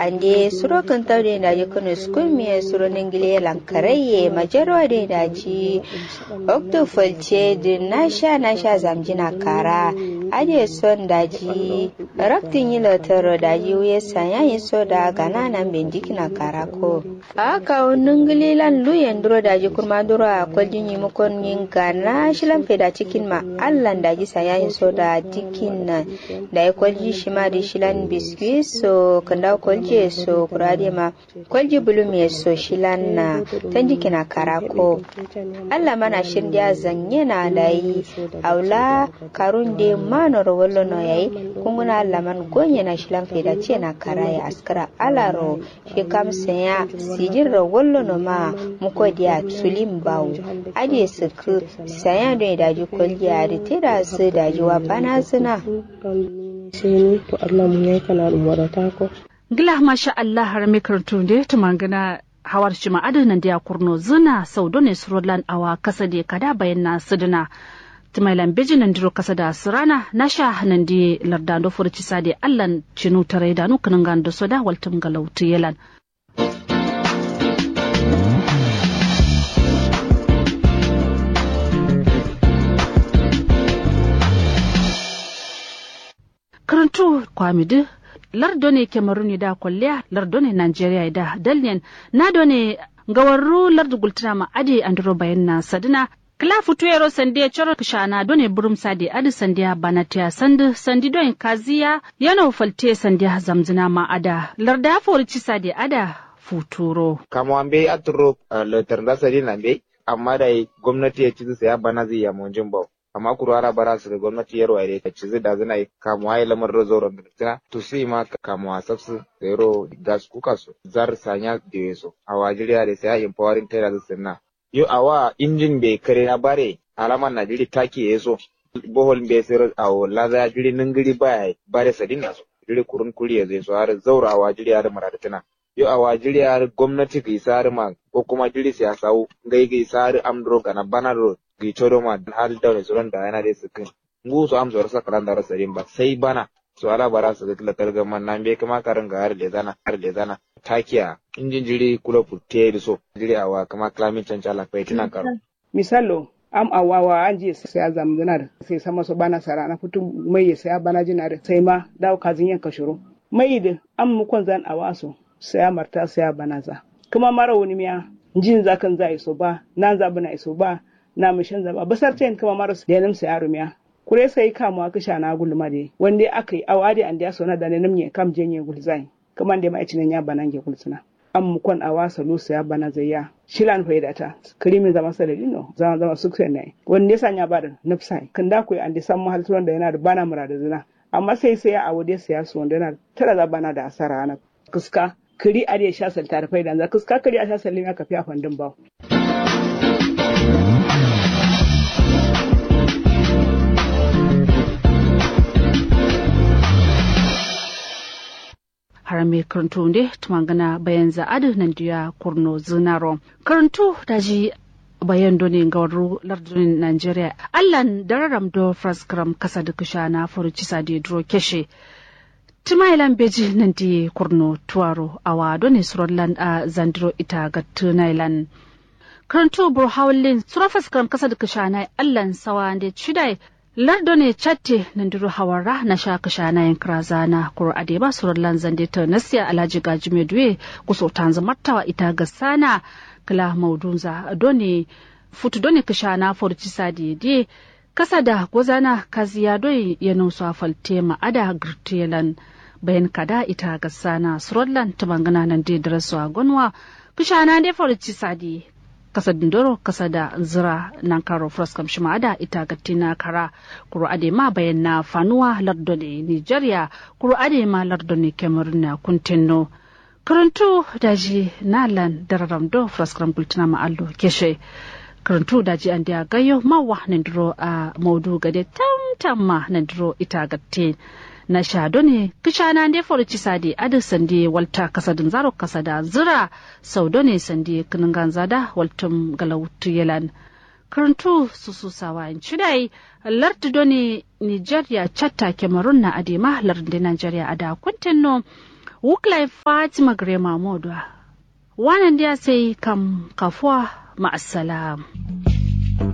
ande suro kan tawde da ji kunu skun miye suro ningile lankaraye majaro de da ji okto falce din nasha nasha zamjina kara ade son da ji raktin yi lotaro da ji wuye sanya yi so da gana nan bindiki na kara ko aka ningile lan luyen duro da ji kurma duro a kwaljin yi mukon yin gana shilan feda cikin ma allan da ji sanya yi so da dikin nan da ya kwalji shi ma da shilan biskit so kanda kwalji so kurade ma kwalji bulum ya so shilan na tan jiki na karako Allah mana shirya zanye na layi aula karun de manor wallo no yayi kunguna Allah man gonye na shilan feda ce na karaya askara alaro shi kam sanya sijin ro wallo no ma muko dia sulim bawo ade suku sanya don daji kwalji a da da su daji wa bana suna sai to Allah mun yayi kana umara ko gila masha Allah har me karatu da ta mangana hawar shi ma adanan da ya kurno zina sau ne surolan awa kasa da kada bayan na sidina timailan beji nan diro kasa da sirana na sha nan da lardando furci sa da allan cinu tare da nukunan gando soda waltum galautu yelan karantu kwamidu lardo ne cameroon da kwalliya lardo ne nigeria da dalnian na do ne gawarru lardo gultuna ma ade andro bayan na sadina kila futuyero sande choro kishana do ne burum sade adi sandiya banatia sandi sandi do kaziya yana falte sandiya zamzina ma ada larda forici sade ada futuro kama ambe aturo letar sadi na be amma da gwamnati ya ci saya bana zai ya monjin bau amma kuru ara bara su da gwamnati yaro ai ka ci da zina kamuwa ya lamar rozo ron da to sai ma kamuwa sabsu zero gas kuka so zar sanya da yeso a wajiriya da sai empowering tare da sunna yo awa injin be kare na bare alaman na jiri take yeso bohol be sai a wala za jiri ningiri baya bare sadin na so jiri kurun kuri ya zai so har zaura a wajiriya da maradatina yo a wajiriya gwamnati ga isar ma ko kuma jiri siyasa gai ga isar amdro kana banaro gi chodo ma hal da ne suran da yana da sukin ngu so am zor sa kalan da rasarin ba sai bana so ala bara su ga kalga man nan be kama karin ga har da zana har da zana takiya injin jiri kula putte da so jiri awa kama climate change ala kai tina karo misalo am awawa an je sai azam dinar sai sama so bana sara na fitu mai sai bana jinar sai ma dawo kazin yanka shuru mai da am mukon zan awaso sai marta sai bana za kuma mara wani miya jin zakan za iso ba nan za bana iso ba na mishin zaba basar tayin kama maras da yanim sai arumiya kure sai kamu aka sha na gulma de wanda aka yi awadi an da sona da nanim ne kam jenye gulzai kuma da mai cinin ya banan ge gulsuna an mu kon awa salu ya bana zayya shilan faidata krimin zama salalino zama zama suksen ne wanda ya sanya ba da nafsai kan da koyi an da san mahal da yana da bana murada zina amma sai sai a wade sai su wanda yana tara za bana da asara na kuska kiri a da sha salta da faida za kuska kiri a sha sallin aka fi a fandin bawo harame karanto nde tumangana bayan za'adu nan diya kurno zinaro karanto daji bayan doni gawaru lardun Najeriya allan dararam do fraskram kasa da kusha na furuci sadi duro keshe timailan beji nan di kurno tuwaro awa doni surallan a zandiro ita ga tunailan karanto burhawlin sura fraskram kasa da kusha na allan sawa da chidai lardo ne chatte nandiro hawara na sha kasha na yin krazana kuro ade ba surar lanzan da ta nasiya alhaji gaji medwe kuso tanzu martawa ita ga sana kala maudunza doni futu doni kasha na forci sadi de kasa da gozana kaziya doi ya nusa falte ma ada girtelan bayan kada ita ga sana surallan ta bangana nan da darasu gonwa kasha na de forci sadi kasa dindoro kasa da zira nan karo froskam shima da ita gattina kara kuro ade ma bayan na fanuwa lardo ne nigeria kuro ade ma lardo ne cameroon na kuntinno karantu daji nalan dararam do froskam kultina ma allo keshe karantu daji an dia gayo ma wa duro a maudu gade tam tam ma duro ita gatte na shado ne kishana ne forci sadi adu sandi walta kasadin zaro kasada zira sau ne sandi kinin ganzada waltum galautu yelan karantu su su sawa in cidai lardi doni nigeria chatta cameroon na adema lardi nigeria ada kuntinno wuklai fatima grema modwa wannan dia sai kam kafuwa ma'assalam